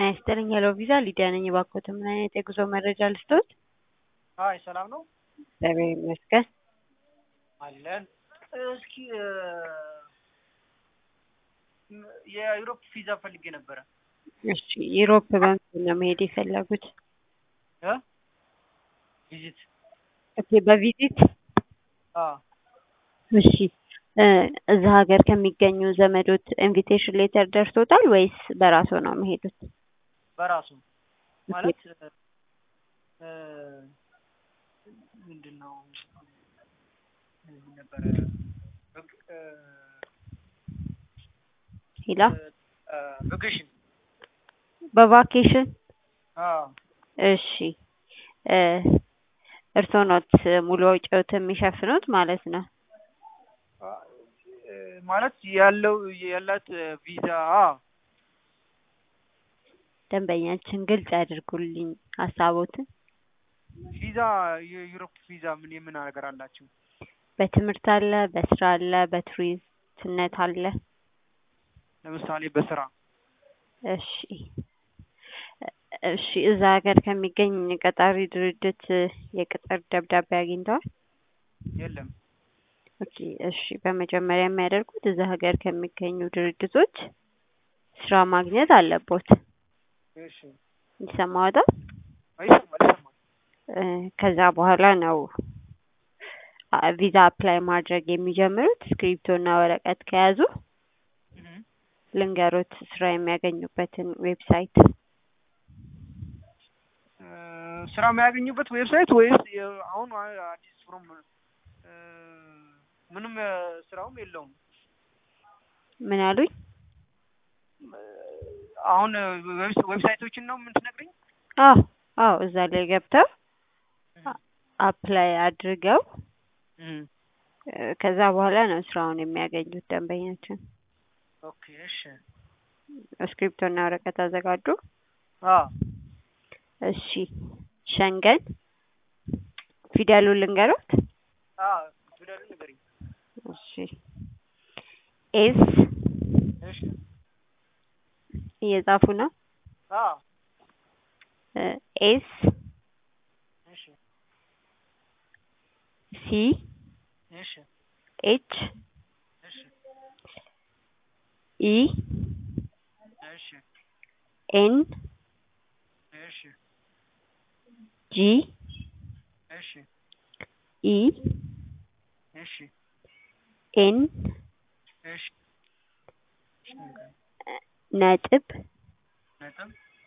ጤና ይስጥልኝ ሄሎ ቪዛ ሊዲያ ነኝ። እባክዎትን ምን አይነት የጉዞ መረጃ ልስጥዎት? አይ ሰላም ነው እግዚአብሔር ይመስገን። አለን። እስኪ የዩሮፕ ቪዛ ፈልጌ ነበረ። እሺ ዩሮፕ በምንድን ነው መሄድ የፈለጉት? እ ቪዚት ኦኬ በቪዚት አዎ እሺ እ እዛ ሀገር ከሚገኙ ዘመዶት ኢንቪቴሽን ሌተር ደርሶታል ወይስ በራስዎ ነው የሚሄዱት? በራሱ ማለት እ ምንድን ነው ነበረ እ ሂላ ቬኬሽን በቫኬሽን አዎ እሺ እ እርስዎ ኖት ሙሉ ወጪዎት የሚሸፍኑት ማለት ነው? ማለት ያለው ያላት ቪዛ አዎ ደንበኛችን ግልጽ ያድርጉልኝ ሀሳቦትን። ቪዛ የዩሮፕ ቪዛ ምን የምን ነገር አላቸው? በትምህርት አለ፣ በስራ አለ፣ በቱሪስትነት አለ። ለምሳሌ በስራ እሺ እሺ እዛ ሀገር ከሚገኝ ቀጣሪ ድርጅት የቅጥር ደብዳቤ አግኝተዋል? የለም። ኦኬ እሺ በመጀመሪያ የሚያደርጉት እዛ ሀገር ከሚገኙ ድርጅቶች ስራ ማግኘት አለቦት። እሺ ይሰማዎታል? ይሰማል ይሰማል። እ ከዛ በኋላ ነው አ- ቪዛ አፕላይ ማድረግ የሚጀምሩት። እስክሪብቶና ወረቀት ከያዙ እህ ልንገሮት ስራ የሚያገኙበትን ዌብሳይት። እ ስራ የሚያገኙበት ዌብሳይት ወይስ የ- አሁን አ- አዲስ ፍሮም እ ምንም እ ስራውም የለውም። ምን አሉኝ? አሁን ዌብስ- ዌብሳይቶችን ነው የምትነግረኝ? አዎ አዎ እዛ ላይ ገብተው አፕላይ አድርገው እህ እ ከዛ በኋላ ነው ስራውን የሚያገኙት ደንበኛችን። ኦኬ እሺ እስክሪብቶና ወረቀት አዘጋጁ። አዎ እሺ ሸንገን ፊደሉን ልንገሮት? አዎ ፊደሉን ንገሪኝ። እሺ ኤስ እሺ እየጻፉ ነው? አዎ እ ኤስ እሺ ሲ እሺ ኤች እሺ ኢ እሺ ኤን እሺ ጂ እሺ ኢ እሺ ኤን እሺ ነጥብ ነጥብ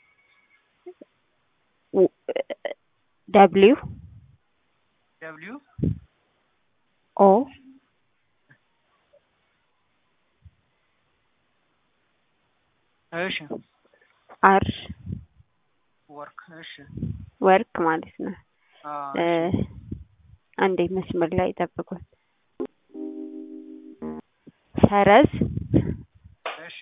ደብሊው ደብሊው ኦ እሺ አር ወርክ እሺ ወርክ ማለት ነው። አዎ እ እሺ አንዴ መስመር ላይ ጠብቁን። ሰረዝ እሺ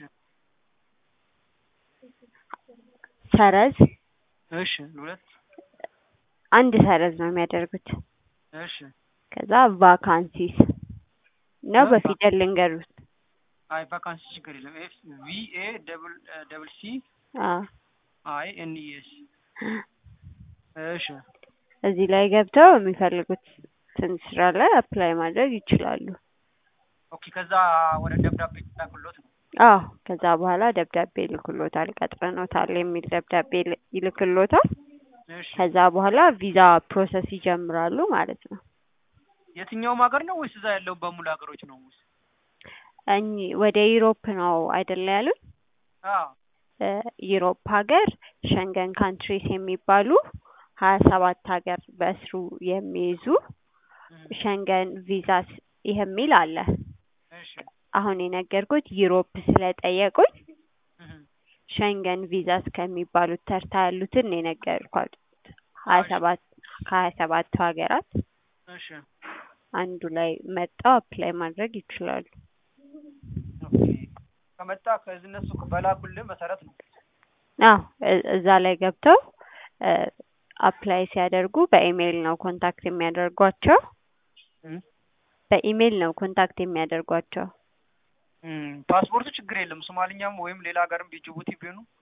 ሰረዝ እሺ ሁለት አንድ ሰረዝ ነው የሚያደርጉት። እሺ ከዛ ቫካንሲስ ነው እ በፊደል ልንገሩት። አይ ቫካንሲ ችግር የለም። ኤፍ ቪ ኤ ደብል ደብል ሲ አዎ አይ ኤን ኢ ኤስ እሺ እዚህ ላይ ገብተው የሚፈልጉትን ስራ ላይ አፕላይ ማድረግ ይችላሉ። ኦኬ ከዛ ወደ ደብዳቤ ላኩሎት ነው። አዎ ከዛ በኋላ ደብዳቤ ይልክሎታል። ቀጥረኖታል የሚል ደብዳቤ ይል- ይልክሎታል። እሺ ከዛ በኋላ ቪዛ ፕሮሰስ ይጀምራሉ ማለት ነው። የትኛውም ሀገር ነው ወይስ እዛ ያለው በሙሉ ሀገሮች ነው? ወይስ እኚህ ወደ ዩሮፕ ነው አይደለ ያሉት? አዎ እ ዩሮፕ ሀገር ሸንገን ካንትሪስ የሚባሉ ሀያ ሰባት ሀገር በስሩ የሚይዙ እህ ሸንገን ቪዛስ የሚል አለ። እሺ አሁን የነገርኩት ዩሮፕ ስለጠየቁኝ እህ ሸንገን ቪዛስ ከሚባሉት ተርታ ያሉትን ነው የነገርኳት። ሀያ እሺ ሰባት ከሀያ ሰባቱ ሀገራት እሺ አንዱ ላይ መጣው አፕላይ ማድረግ ይችላሉ። ኦኬ ከመጣ ከዚህ እነሱ በላኩልህ መሰረት ነው። አዎ እ- እዛ ላይ ገብተው እ አፕላይ ሲያደርጉ በኢሜይል ነው ኮንታክት የሚያደርጓቸው። እህ በኢሜይል ነው ኮንታክት የሚያደርጓቸው። ፓስፖርቱ ችግር የለም። ሶማሊኛም ወይም ሌላ ሀገርም ጅቡቲ ቢሆኑ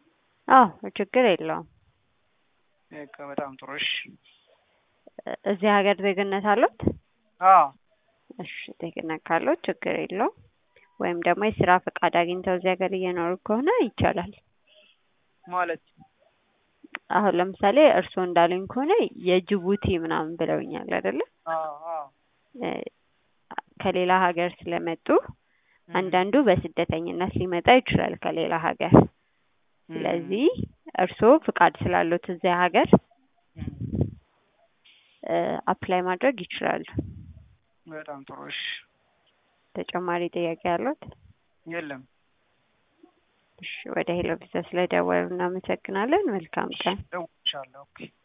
አዎ ችግር የለውም። በቃ በጣም ጥሩ። እሺ እ- እዚህ ሀገር ዜግነት አሉት? አዎ እሺ ዜግነት ካለው ችግር የለውም። ወይም ደግሞ የስራ ፈቃድ አግኝተው እዚህ ሀገር እየኖሩ ከሆነ ይቻላል። ማለት አሁን ለምሳሌ እርስዎ እንዳሉኝ ከሆነ የጅቡቲ ምናምን ብለውኛል አይደለ? አዎ አዎ እ፣ ከሌላ ሀገር ስለመጡ እም፣ አንዳንዱ በስደተኝነት ሊመጣ ይችላል ከሌላ ሀገር። እም፣ ስለዚህ እርስዎ ፍቃድ ስላሉት እዚያ ሀገር እም፣ አፕላይ ማድረግ ይችላሉ። በጣም ጥሩ። እሺ ተጨማሪ ጥያቄ ያሉት? የለም። እሺ ወደ ሄሎ ቪዛ ስለደወሉ እናመሰግናለን። መልካም ቀን። እደውልልሻለሁ። ኦኬ